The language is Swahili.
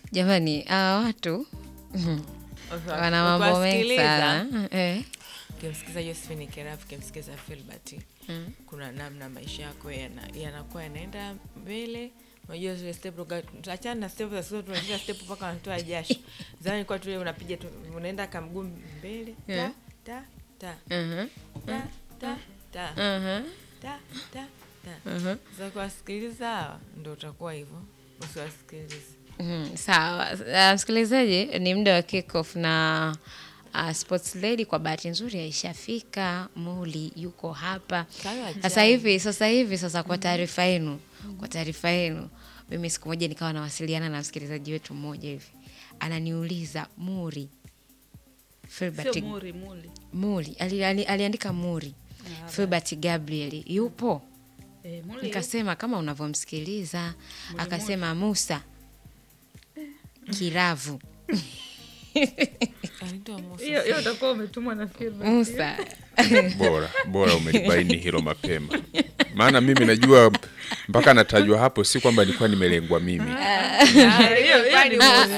Jamani, hawa watu wana mambo mengi Ukiwasikiliza, sana eh. ukimsikiza Josephine Kerafu, ukimsikiza Filbert, kuna namna maisha yako yana- yanakuwa yanaenda mbele. Unajua zile step, uka- achana na step za sasa, tunashika step mpaka wanatoa jasho. Zamani kwa tu unapiga tu, unaenda kamguu mbele ta Yeah. ta ta Mhm, ta ta ta mhm, ta ta ta. mhm. Sasa kuwasikiliza hawa ndo utakuwa hivyo, usiwasikilize. Mhm, Sawa, Uh, msikilizaji, ni muda wa kickoff na uh, sports lady kwa bahati nzuri aishafika. Muli yuko hapa Kanywa sasa chai. hivi. Sasa hivi sasa, kwa taarifa yenu, kwa taarifa yenu, mimi siku moja nikawa nawasiliana na msikilizaji wetu mmoja hivi, ananiuliza Muri Filbert Sio muri muli. Muri ali, ali, aliandika Muri Filbert Gabriel yupo? Eh, muli. Nikasema kama unavyomsikiliza. Akasema Musa Kiravu Anaitwa Musa. Hiyo hiyo utakuwa umetumwa na Filbert. Musa bora bora umelibaini hilo mapema maana mimi najua mpaka natajwa hapo si kwamba nilikuwa nimelengwa mimi Ah, hiyo- hiyo ni Musa.